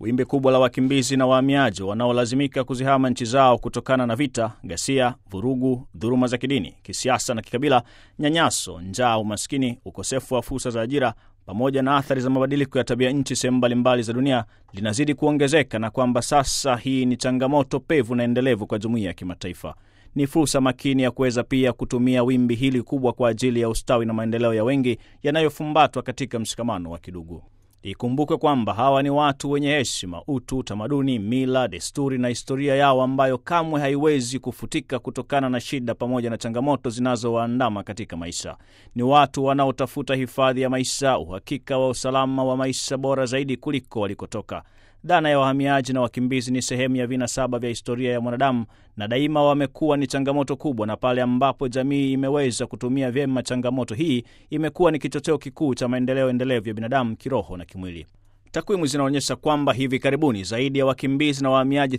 Wimbi kubwa la wakimbizi na wahamiaji wanaolazimika kuzihama nchi zao kutokana na vita, ghasia, vurugu, dhuluma za kidini, kisiasa na kikabila, nyanyaso, njaa, umaskini, ukosefu wa fursa za ajira pamoja na athari za mabadiliko ya tabia nchi sehemu mbalimbali za dunia linazidi kuongezeka, na kwamba sasa hii ni changamoto pevu na endelevu kwa jumuiya ya kimataifa. Ni fursa makini ya kuweza pia kutumia wimbi hili kubwa kwa ajili ya ustawi na maendeleo ya wengi yanayofumbatwa katika mshikamano wa kidugu. Ikumbukwe kwamba hawa ni watu wenye heshima, utu, utamaduni, mila, desturi na historia yao ambayo kamwe haiwezi kufutika kutokana na shida pamoja na changamoto zinazowaandama katika maisha. Ni watu wanaotafuta hifadhi ya maisha, uhakika wa usalama wa maisha bora zaidi kuliko walikotoka. Dhana ya wahamiaji na wakimbizi ni sehemu ya vinasaba vya historia ya mwanadamu na daima wamekuwa ni changamoto kubwa, na pale ambapo jamii imeweza kutumia vyema changamoto hii, imekuwa ni kichocheo kikuu cha maendeleo endelevu ya binadamu kiroho na kimwili. Takwimu zinaonyesha kwamba hivi karibuni zaidi ya wakimbizi na wahamiaji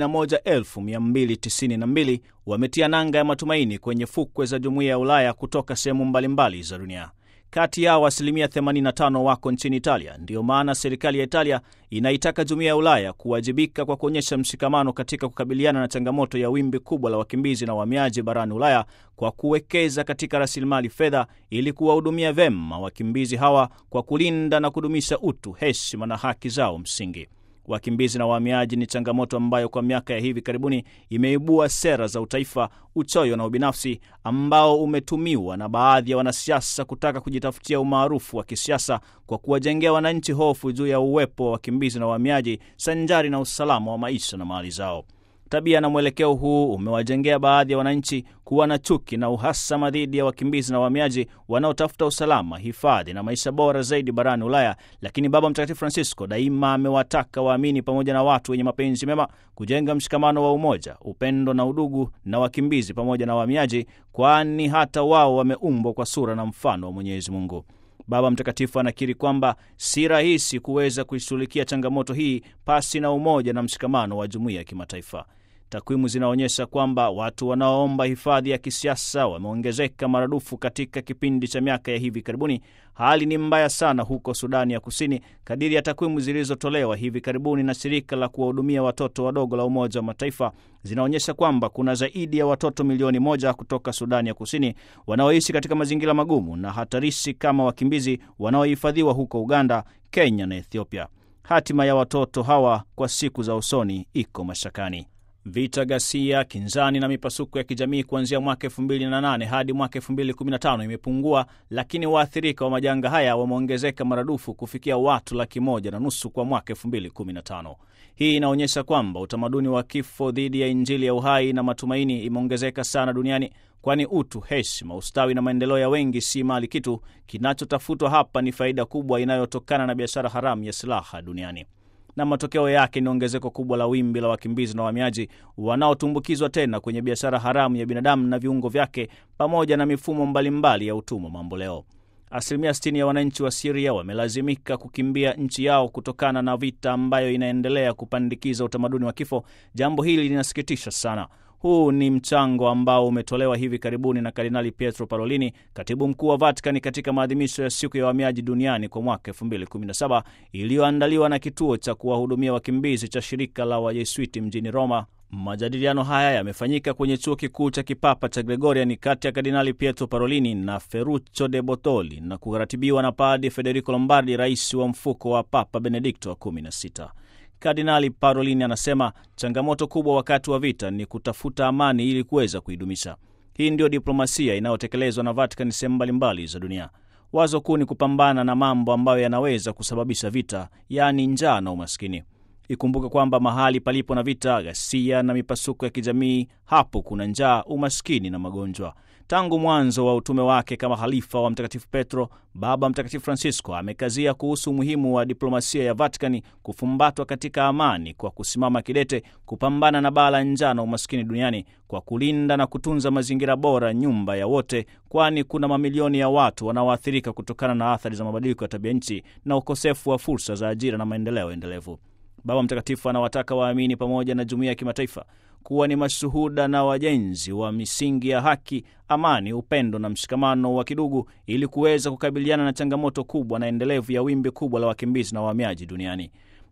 81292 wametia nanga ya matumaini kwenye fukwe za jumuiya ya Ulaya kutoka sehemu mbalimbali za dunia. Kati yao asilimia 85 wako nchini Italia. Ndiyo maana serikali ya Italia inaitaka jumuiya ya Ulaya kuwajibika kwa kuonyesha mshikamano katika kukabiliana na changamoto ya wimbi kubwa la wakimbizi na wahamiaji barani Ulaya kwa kuwekeza katika rasilimali fedha ili kuwahudumia vema wakimbizi hawa kwa kulinda na kudumisha utu, heshima na haki zao msingi. Wakimbizi na wahamiaji ni changamoto ambayo kwa miaka ya hivi karibuni imeibua sera za utaifa, uchoyo na ubinafsi ambao umetumiwa na baadhi ya wanasiasa kutaka kujitafutia umaarufu wa kisiasa kwa kuwajengea wananchi hofu juu ya uwepo wa wakimbizi na wahamiaji sanjari na usalama wa maisha na mali zao. Tabia na mwelekeo huu umewajengea baadhi ya wananchi kuwa na chuki na uhasama dhidi ya wakimbizi na wahamiaji wanaotafuta usalama, hifadhi na maisha bora zaidi barani Ulaya. Lakini Baba Mtakatifu Francisco daima amewataka waamini pamoja na watu wenye mapenzi mema kujenga mshikamano wa umoja, upendo na udugu na wakimbizi pamoja na wahamiaji, kwani hata wao wameumbwa kwa sura na mfano wa Mwenyezi Mungu. Baba Mtakatifu anakiri kwamba si rahisi kuweza kuishughulikia changamoto hii pasi na umoja na mshikamano wa jumuiya ya kimataifa. Takwimu zinaonyesha kwamba watu wanaoomba hifadhi ya kisiasa wameongezeka maradufu katika kipindi cha miaka ya hivi karibuni. Hali ni mbaya sana huko Sudani ya Kusini, kadiri ya takwimu zilizotolewa hivi karibuni na shirika la kuwahudumia watoto wadogo la Umoja wa Mataifa zinaonyesha kwamba kuna zaidi ya watoto milioni moja kutoka Sudani ya Kusini wanaoishi katika mazingira magumu na hatarishi kama wakimbizi wanaohifadhiwa huko Uganda, Kenya na Ethiopia. Hatima ya watoto hawa kwa siku za usoni iko mashakani. Vita, ghasia, kinzani na mipasuko ya kijamii kuanzia mwaka 2008 hadi mwaka 2015 imepungua, lakini waathirika wa majanga haya wameongezeka maradufu kufikia watu laki moja na nusu kwa mwaka 2015. Hii inaonyesha kwamba utamaduni wa kifo dhidi ya Injili ya uhai na matumaini imeongezeka sana duniani, kwani utu, heshima, ustawi na maendeleo ya wengi si mali kitu. Kinachotafutwa hapa ni faida kubwa inayotokana na biashara haramu ya silaha duniani na matokeo yake ni ongezeko kubwa la wimbi la wakimbizi na wahamiaji wanaotumbukizwa tena kwenye biashara haramu ya binadamu na viungo vyake pamoja na mifumo mbalimbali mbali ya utumwa mamboleo. Asilimia 60 ya wananchi wa Siria wamelazimika kukimbia nchi yao kutokana na vita ambayo inaendelea kupandikiza utamaduni wa kifo. Jambo hili linasikitisha sana. Huu ni mchango ambao umetolewa hivi karibuni na Kardinali Pietro Parolini, katibu mkuu wa Vatikani, katika maadhimisho ya siku ya wahamiaji duniani kwa mwaka 2017 iliyoandaliwa na kituo cha kuwahudumia wakimbizi cha shirika la Wajesuiti mjini Roma. Majadiliano haya yamefanyika kwenye chuo kikuu cha kipapa cha Gregorian kati ya Kardinali Pietro Parolini na Ferruccio de Bortoli na kuratibiwa na Padi Federico Lombardi, rais wa mfuko wa Papa Benedikto wa 16. Kardinali Parolini anasema changamoto kubwa wakati wa vita ni kutafuta amani ili kuweza kuidumisha. Hii ndiyo diplomasia inayotekelezwa na Vatican sehemu mbalimbali za dunia. Wazo kuu ni kupambana na mambo ambayo yanaweza kusababisha vita, yaani njaa na umaskini. Ikumbuke kwamba mahali palipo na vita, ghasia na mipasuko ya kijamii, hapo kuna njaa, umaskini na magonjwa. Tangu mwanzo wa utume wake kama halifa wa Mtakatifu Petro, Baba Mtakatifu Francisco amekazia kuhusu umuhimu wa diplomasia ya Vatikani kufumbatwa katika amani kwa kusimama kidete kupambana na baa la njaa na umaskini duniani kwa kulinda na kutunza mazingira bora, nyumba ya wote, kwani kuna mamilioni ya watu wanaoathirika kutokana na athari za mabadiliko ya tabia nchi na ukosefu wa fursa za ajira na maendeleo endelevu. Baba Mtakatifu anawataka waamini pamoja na jumuiya ya kimataifa kuwa ni mashuhuda na wajenzi wa misingi ya haki, amani, upendo na mshikamano wa kidugu ili kuweza kukabiliana na changamoto kubwa na endelevu ya wimbi kubwa la wakimbizi na wahamiaji duniani.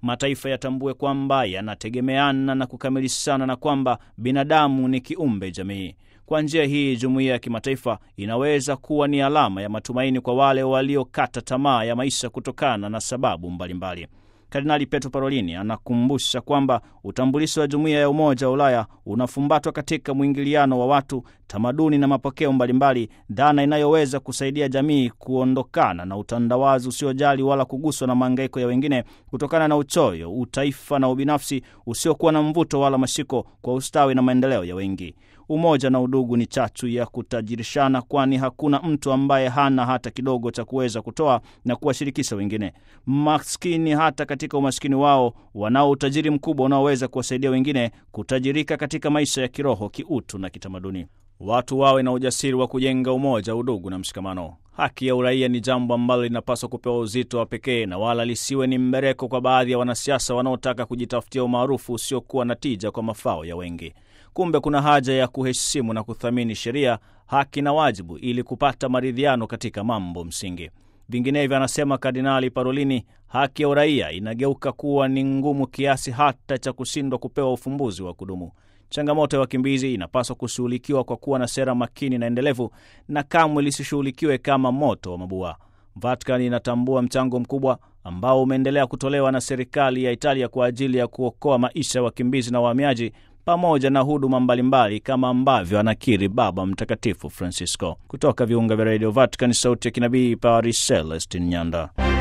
mataifa yatambue kwamba yanategemeana na kukamilishana na kwamba binadamu ni kiumbe jamii. Kwa njia hii, jumuiya ya kimataifa inaweza kuwa ni alama ya matumaini kwa wale waliokata tamaa ya maisha kutokana na sababu mbalimbali mbali. Kardinali Petro Parolini anakumbusha kwamba utambulisho wa jumuiya ya Umoja wa Ulaya unafumbatwa katika mwingiliano wa watu, tamaduni na mapokeo mbalimbali, dhana inayoweza kusaidia jamii kuondokana na utandawazi usiojali wala kuguswa na maangaiko ya wengine kutokana na uchoyo, utaifa na ubinafsi usiokuwa na mvuto wala mashiko kwa ustawi na maendeleo ya wengi. Umoja na udugu ni chachu ya kutajirishana, kwani hakuna mtu ambaye hana hata kidogo cha kuweza kutoa na kuwashirikisha wengine. Maskini hata katika umaskini wao wanao utajiri mkubwa unaoweza kuwasaidia wengine kutajirika katika maisha ya kiroho, kiutu na kitamaduni. Watu wawe na ujasiri wa kujenga umoja, udugu na mshikamano. Haki ya uraia ni jambo ambalo linapaswa kupewa uzito wa pekee na wala lisiwe ni mbereko kwa baadhi ya wanasiasa wanaotaka kujitafutia umaarufu usiokuwa na tija kwa mafao ya wengi. Kumbe kuna haja ya kuheshimu na kuthamini sheria, haki na wajibu ili kupata maridhiano katika mambo msingi. Vinginevyo, anasema Kardinali Parolini, haki ya uraia inageuka kuwa ni ngumu kiasi hata cha kushindwa kupewa ufumbuzi wa kudumu. Changamoto ya wakimbizi inapaswa kushughulikiwa kwa kuwa na sera makini na endelevu, na kamwe lisishughulikiwe kama moto wa mabua. Vatican inatambua mchango mkubwa ambao umeendelea kutolewa na serikali ya Italia kwa ajili ya kuokoa maisha ya wakimbizi na wahamiaji pamoja na huduma mbalimbali kama ambavyo anakiri Baba Mtakatifu Francisco. Kutoka viunga vya Radio Vatican, sauti ya kinabii, Paris, Celestin Nyanda.